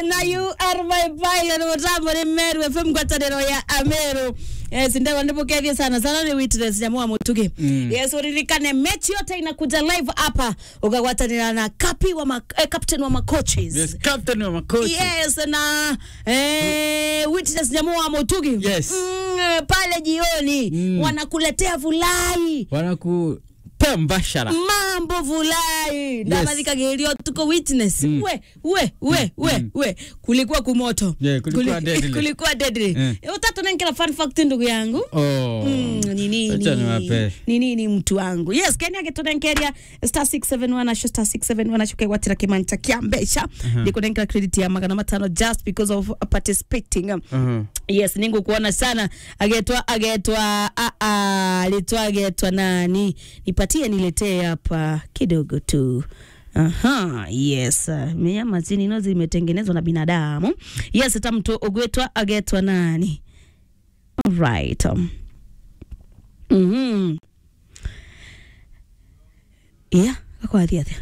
na you are my pilot mutambo ni meru fm ngwataniro ya ameru yes ndewa ndipokethie sana sana ni witness nyamua mutugi mm. yes uririkane mechi yote inakuja live hapa ukagwatanira na kapi wa ma, eh, captain wa macoaches Yes, captain wa makochi. yes na eh, witness nyamua mutugi Yes. mm, eh, pale jioni Mm. wanakuletea vulai Wanakupea mbashara. mambo vulai ndamathikagĩrĩrio tuko witness mm. we we we we we kulikuwa kumoto Yeah, kulikuwa deadly. kulikuwa deadly Eh. utatu nenkela fun fact ndugu yangu Oh. Mm, ni nini Acha niwape. ni nini mtu wangu yes kenya giturenkeria star 671 asho star 671 asho kegwatira kimanta kia mbeca ndikunenkera credit ya magana matano just because of participating Uh-huh. yes ningu kuona sana agetwa agetwa a a alitwa agetwa nani nipatie niletee hapa kidogo tu Aha, yes. uh, Nyama zini no zimetengenezwa na binadamu. Yes, hata mtu ugwetwa agetwa nani? Alright. Um. Mhm. Yeah, kako athi athi.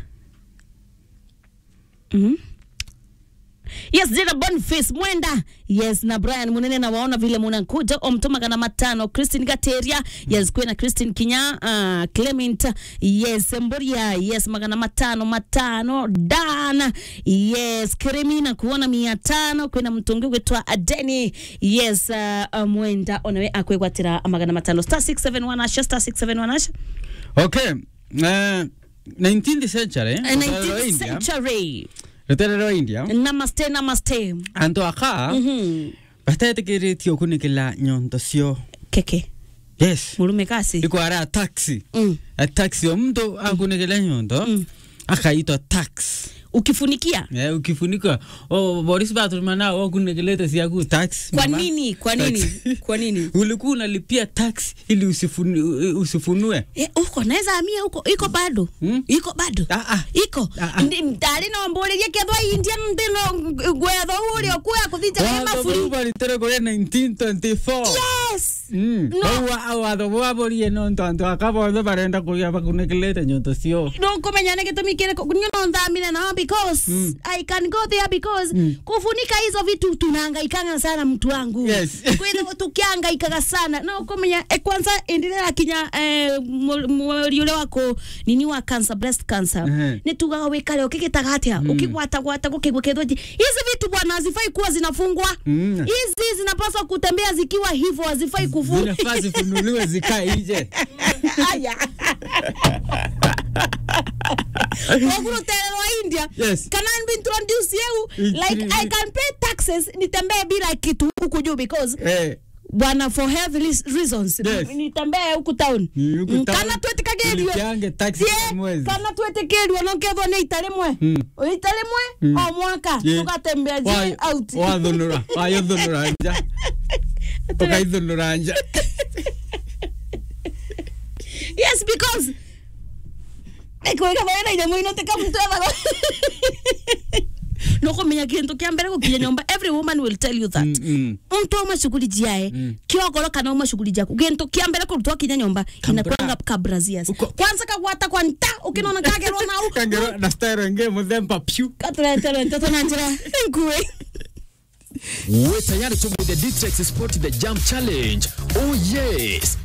Mhm. Yes, Jada Boniface Mwenda. Yes, na Brian Munene na waona vile munakuja omtuma kana matano Christine Gateria. Yes, kwena Christine Kinya, uh, Clement. Yes, Mboria. Yes, magana matano matano. Dan. Yes, Kremina kuona mia tano kwena mtungi gwetwa Adeni. Yes, uh, uh, Mwenda onawe akwegwatira magana matano star 671 asha star 671 asha. Okay. Uh, 19th century. Uh, rũteere rwa 19th India. century. Rũteere rwa India. Namaste, namaste. Antu aka Mhm. batetĩkĩrĩtio kũnĩkĩla nyonto cio. Keke. Yes. Murume kasi. Ikwara taxi. Mm. A taxi o mtu akunĩkĩla nyonto Mm. akaitwa tax. ukifunikia Eh, ukifunika oh, Boris Bathurman nao wakunekilete siaku tax. kwa mama. nini kwa nini Tax. kwa nini ulikuwa unalipia tax ili usifuni, usifunue Eh, huko naweza amia huko iko bado Hmm? iko bado Ah, ah. iko Ah, ah. ndari nomboreria kethwa india ndino gwetho uri okuya kuthija ni mafuri baritere kuria 1924 yes Mm. No. Bau wa- watho bwaborie no ntantu akabothe barenda kuria bakunekilete nyonto cio nkumenya nä gä tå mi kä rä nyo no nthamire nao because i can go there because kufunika hizo vitu tunahangaikanga sana mtu wangu Yes. kwitha tukihangaikaga sana no kumenya eh, kwanza endelea kinya eh, mweri ule wako nini wa cancer breast cancer Mhm. nä tugaga wä kare å kä gä taga atä a å kä gwata gwata gå kä gå kä hizi vitu bwana hazifai kuwa zinafungwa Mm. hizi zinapaswa kutembea zikiwa hivyo hazifai kufungwa zinafaa zifunuliwe zikae nje Aya. Waguru rwa India. Yes. Can I be introduce you? I- Like I can pay taxes nitembee bila kitu huku juu because Eh, bwana for health lis- reasons Yes. nitembee huku town. Ni huku Mm, town. Kana twetikagerio. Ulipiange taxi ya mwezi. Kana twetikerio no kethwo ni ita rimwe. Mm. Ita rimwe o mwaka Yeah. tugatembea je Wa- out. wathunura wayothunura nja ukaithunura nja Yes because Ekuweka baina ina mwino teka mtu ava. Nokumenya kintu kia mbere gukinya nyumba every woman will tell you that. Mm, mm. mtu auma shughuli jiae mm. kiogoro kana uma shughuli jaku gintu kia mbere kurutwa kinya nyumba inakwanga kabrazias Uko- kwanza kagwata kwa nta ukinona kagerwa nau kangero na style nge muthemba pyu katuretere ntoto na njira nkue We're tayari to with the Ditex Sport the Jump Challenge. Oh yes!